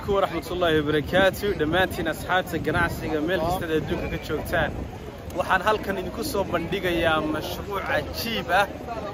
calaykum waraxmatullaahi wabarakaatu dhammaantiin asxaabta ganacsiga meel kastada adduunka ka joogtaan waxaan halkan idinku soo bandhigayaa mashruuc cajiib ah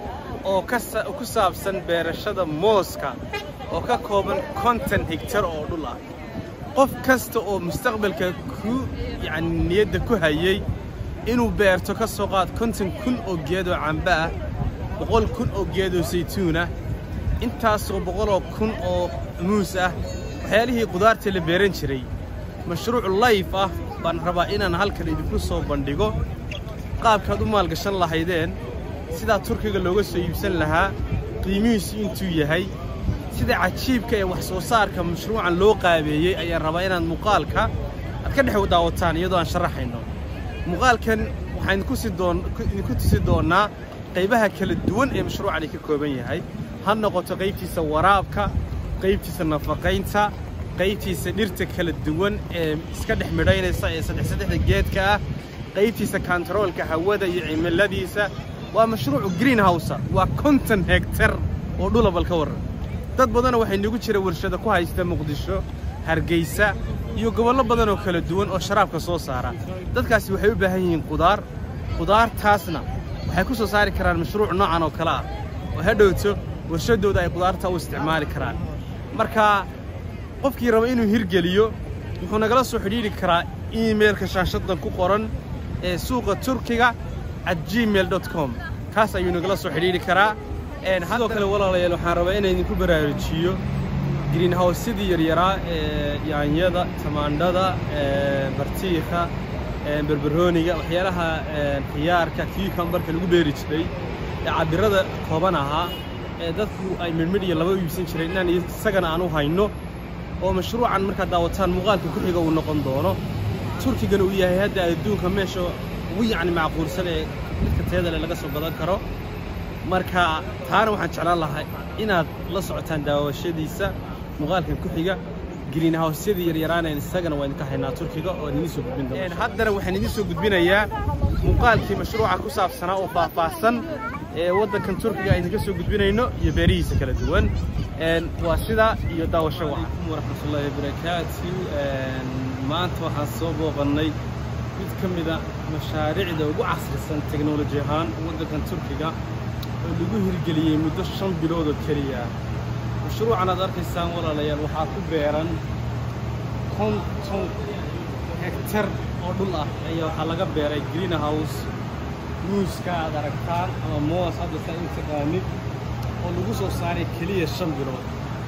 oo ku saabsan beerashada mooska oo ka kooban konton higtar oo dhul ah qof kasta oo mustaqbalka ku yacni niyadda ku hayay inuu beerto ka soo qaad konton kun oo geedoo cambe ah boqol kun oo geedoo saytuun ah intaasoo boqoloo kun oo muus ah waxyaalihii qudaarta la beeran jiray mashruuc layf ah baan rabaa inaan halkan idinku soo bandhigo qaabkaad u maalgashan lahaydeen sidaa turkiga looga soo iibsan lahaa qiimihiisu intuu yahay sida cajiibka ee wax soo saarka mashruucan loo qaabeeyey ayaan rabaa inaad muuqaalka aad ka dhex daawataan iyadoo aan sharaxayno muuqaalkan waxaan idinku tusi doonnaa qaybaha kala duwan ee mashruucani ka kooban yahay ha noqoto qaybtiisa waraabka qaybtiisa nafaqaynta qaybtiisa dhirta kala duwan ee iska dhex midhaynaysa ee saddexsaddexda geedka ah qaybtiisa kantaroolka hawada iyo cimiladiisa waa mashruucu greenhowsa waa konton hegtar oo dhulabal ka warran dad badanna waxay nagu jira warshada ku haysta muqdisho hargeysa iyo gobollo badan oo kala duwan oo sharaabka soo saara dadkaasi waxay u baahan yihiin qudaar qudaartaasna waxay ku soo saari karaan mashruuc noocan oo kale ah oo hadhowto warshadooda ay qudaarta u isticmaali karaan marka qofkii raba inuu hirgeliyo wuxuu nagala soo xidhiidhi karaa iimailka shaashadan ku qoran ee suuqa turkiga at gmail dot com kaas ayuu nagala soo xidhiidhi karaa sidoo kale walaalayaal waxaan rabaa inaan idinku baraarujiyo greenhousyadii yaryaraa ee yaanyada tamaandhada bartiika berberooniga waxyaalaha khiyaarka cucumbarka lagu beeri jiray ee cabirada kooban ahaa ee dadku ay midhmidh iyo laba u iibsan jireen inaan isagana aan u hayno oo mashruucan markaad daawataan muuqaalka ku xiga uu noqon doono turkigana uu yahay hadda adduunka meesha ugu yacni macquulsan ee dadka teeda le laga soo gadan karo marka taana waxaan jeclaan lahaa inaad la socotaan daawashadiisa muuqaalkan ku xiga greenhousyadii yaryaraaneen isagana waa idinka haynaa turkiga oo idin soo gudbin doona haddana waxaan idin soo gudbinayaa muuqaalkii mashruuca ku saabsanaa oo faahfaahsan ee waddankan turkiga aynu ka soo gudbinayno iyo beerihiisa kala duwan waa sidaa iyo daawasho wacan waraxmatullaahi wabarakaatu maanta waxaan soo booqannay mid ka mida mashaariicda ugu casrisan teknoloji ahaan waddankan turkiga oo lagu hirgeliyey muddo shan bilood oo keliya mashruucan aad arkaysaan walaalayaal waxaa ku beeran konton hegtar oo dhul ah ayaa waxaa laga beeray greenhouse muuska aad aragtaan ama moos hadda saa u taqaanid oo lagu soo saaray keliya shan bilood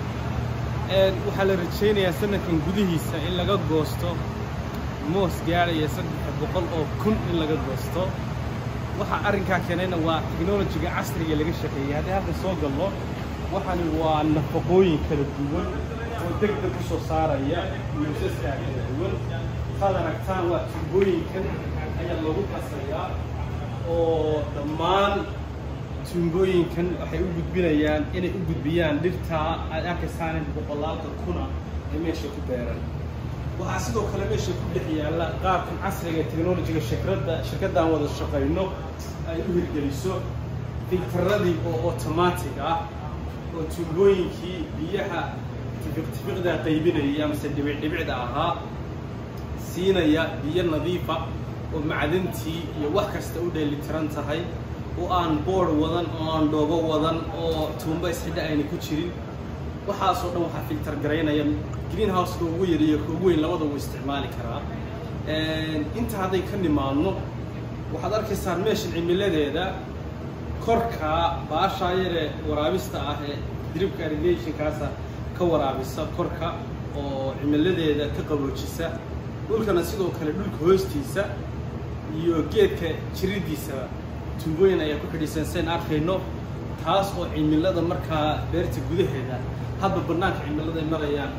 waxaa la rajaynayaa sanadkan gudihiisa in laga goosto moos gaadhaya saddex boqol oo kun in laga goosto waxaa arrinkaa keenayna waa teknolojiga casriga laga shaqeeyey haddii halka soo gallo waxani waa nafaqooyin kala duwan oo deg deg u soo saaraya muusaskaa kala duwan saad aragtaan waa tumbooyinkan ayaa lagu qasayaa oo dhammaan tuumbooyinkan waxay u gudbinayaan inay u gudbiyaan dhirtaa aad arkaysaan boqolaalka kuna ee meesha ku beeran waxaa sidoo kale meesha ku dhex yaalla qaabkan casriga ee teknolojiga shirkadda shirkaddan wada shaqayno ay u hirgeliso filtaradii oo automatic ah oo tuumbooyinkii biyaha tifiqtifiqda qaybinayay amase dhibicdhibicda ahaa siinaya biyo nadiifa oo macdantii iyo wax kasta u dheelitiran tahay oo aan boord wadan oo aan dhoobo wadan oo tuumba isxidha ayna ku jirin waxaasoo dhan waxaa filtar garaynaya greenhouseka ugu yar iyo ka ugu weyn labada wuu isticmaali karaa inta hadday ka nimaadno waxaad arkaysaan meeshan cimiladeeda korka baashaa yaree waraabista ah ee dribka irrigationkaasa ka waraabisa korka oo cimiladeeda ka qaboojisa dhulkana sidoo kale dhulka hoostiisa iyo geedka jiridiisaba tumbooyin ayaa ku xidhiisan sayn arkayno taas oo cimilada markaa beerta gudaheeda hadba bannaanka cimilada ay marayaan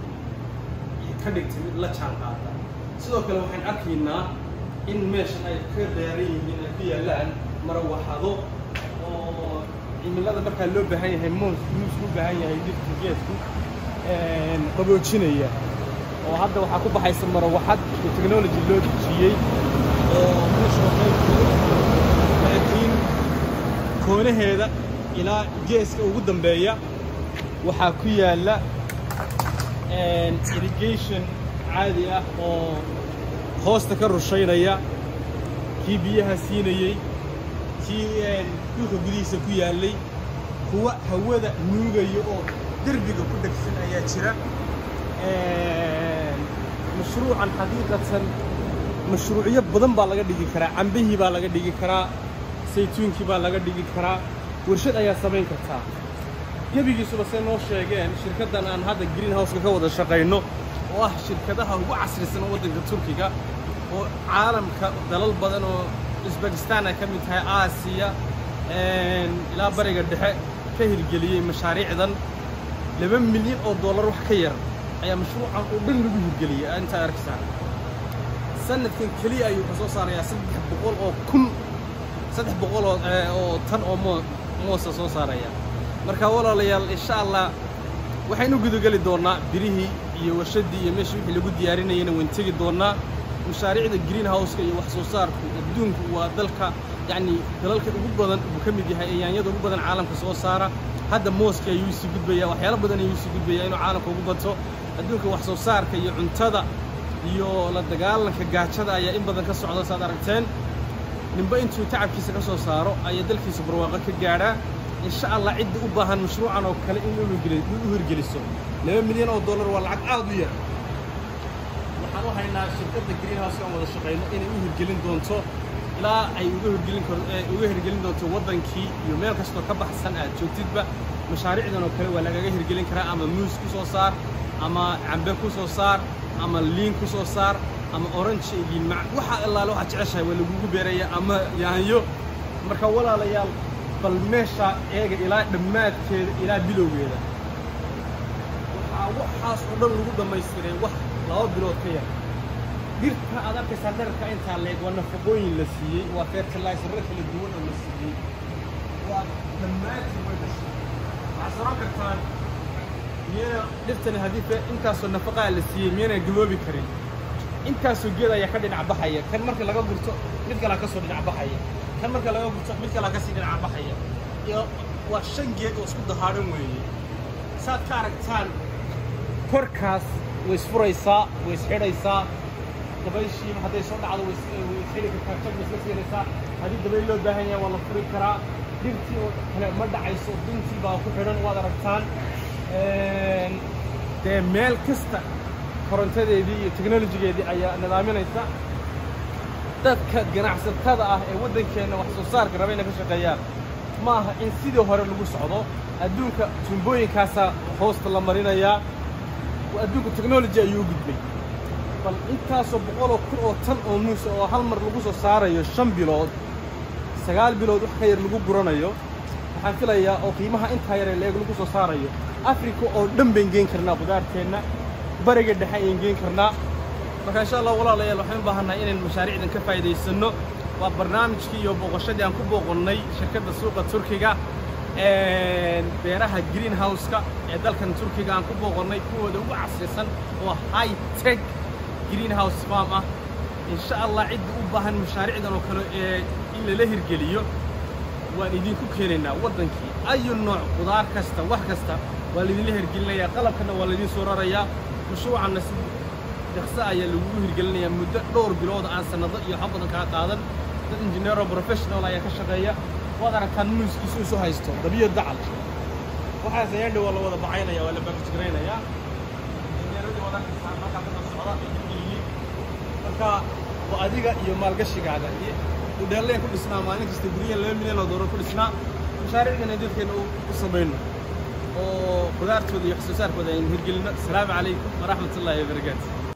ka dhigta mid la jaan qaada sidoo kale waxaan arkaynaa in meeshan ay ka beeran yihiin ay ku yaallaan marawaxado oo cimilada markaa loo baahan yahay moos muusku u baahan yahay dhirta geedku qaboojinaya oo hadda waxaa ku baxaysa marawaxad oo technology loo dejiyey oo laakiin koonaheeda ilaa geeska ugu dambeeya waxaa ku yaalla irrigation caadi ah oo hoosta ka rushaynaya kii biyaha siinayey kii dhulka gudihiisa ku yaallay kuwa hawada nuugaya oo derbiga ku dhegsan ayaa jira mashruucan xaqiiqatan mashruucyo badan baa laga dhigi karaa cambihii baa laga dhigi karaa saytuunkii baa laga dhigi karaa warshad ayaa samayn kartaa gebigiisuba say noo sheegeen shirkaddan aan hadda green houseka ka wada shaqayno oo ah shirkadaha ugu casrisan waddanka turkiga oo caalamka dalal badan oo usbekistan ay ka mid tahay aasiya ilaa bariga dhexe ka hirgeliyey mashaariicdan laba milyan oo dollar wax ka yar ayaa mashruucan oo dhan lagu hirgeliyey intaad arkaysaa sanadkan keliya ayuu ka soo saarayaa saddex boqol oo kun saddex boqol oo oo tan oo moo moosa soo saaraya marka walaalayaal insha allah waxaynu gudageli doonnaa birihii iyo warshaddii iyo meeshii wixii lagu diyaarinayana wayn tegi doonnaa mashaariicda green houseka iyo wax soo saarku adduunku waa dalka yacni dalalka ugu badan uu ka mid yahay ee yaanyada ugu badan caalamka soo saara hadda mooska ayuu sii gudbaya waxyaalo badan ayuu sii gudbaya inuu caalamka ugu bato adduunka wax soo saarka iyo cuntada iyo la dagaalanka gaajada ayaa in badan ka socda saad aragteen ninba intuu tacabkiisa ka soo saaro ayaa dalkiisa barwaaqo ka gaadhaa insha allah cidda u baahan mashruucan oo kale in u hirgeliso laba milyan oo dollar waa lacag aad u yar waxaan u haynaa shirkadda green houseka aan wada shaqayno inay u hirgelin doonto ilaa ay uga hirgelin uga hirgelin doonto waddankii iyo meel kastoo ka baxsan aad joogtidba mashaariicdan oo kale waa lagaga hirgelin karaa ama muus ku soo saar ama cambe ku soo saar ama liin ku soo saar ama orange iyo liin mac waxa allaale waxaad jeceshahay waa lagugu beeraya ama yaanyo marka walaalayaal bal meesha eega ilaa dhammaadkeeda ilaa bilowgeeda waxaa waxaas oo dhan lagu dhammaystiray wax laba bilood ka yar dhirta aad arkaysaa dherarka intaa leeg waa nafaqooyin la siiyey waa fertilisarro kala duwan oo la siiyey waa dhammaantiin way dhashay waxaad soran kartaan miyana dhirtani haddii intaasoo nafaqaa la siiyey miyana gaboobi karin intaasoo geed ayaa ka dhinac baxaya kan marka laga gurto mid kalaa kasoo dhinac baxaya kan marka laga gurto mid kalaa kasii dhinac baxaya iyo waa shan geed oo isku dahaadhan weeye saad ka aragtaan korkaas way isfuraysaa way isxidhaysaa dabayshiiba hadday soo dhacdo way isxidhi kartaa jag way isla siinaysaa haddii dabayl loo baahan yahay waa la furi karaa dhirtii oo kale ma dhacayso duntii baa ku xidhan waad aragtaan dee meel kasta korontadeedii iyo technolojigeedii ayaa nidaaminaysa dadka ganacsatada ah ee waddankeenna wax soo saarka raba inay ka shaqeeyaan ma aha in sidii hore lagu socdo adduunka tuumbooyinkaasaa hoosta la marinayaa adduunka technology ayuu u gudbay bal intaasoo boqoloo kun oo tan oo muuse oo hal mar lagu soo saarayo shan bilood sagaal bilood wax ka yar lagu guranayo waxaan filayaa oo qiimaha intaa yaree leeg lagu soo saarayo africa oo dhan bayn geen karnaa qudaarteenna bariga dhexe ayaan geen karnaa marka insha allah walaalayaal waxaan u baahannahay inaynu mashaariicdan ka faa'iidaysanno waa barnaamijkii iyo booqashadii aan ku booqonnay shirkadda suuqa turkiga beeraha green houseka ee dalkan turkiga aan ku booqonnay kuwooda ugu casrisan oo high tech green house farm ah insha allah cidda u baahan mashaariicdan oo kale ee in lala hirgeliyo waan idinku keenaynaa waddankii ayu nooc qudaar kasta wax kasta waa laydinla hirgelinayaa qalabkana waa laydiin soo rarayaa mashruucanna si dhaqso ayaa lagugu hirgelinayaa muddo dhowr bilood aan sannado iyo wax badan kaa qaadan dad injineero professional ayaa ka shaqeeya waad aragtaan muuskiisu isu haysto dabiyo dacal waxaas ayaandha waa la wada bacaynaya waa la baakijgaraynayaa injineeradii wada arkaysaa halkaa kada socda hirgeliyey marka waa adiga iyo maalgashigaada iyo udheelleen ku dhisnaa maalin kasta guryahan laba milyan oo doolar ku dhisnaa mashaariicdan ay dadkeena u samayno oo qudaartooda iyo wax soo saarkooda aynu hirgelino asalaamu calaykum waraxmat ullaahi wabarakaatu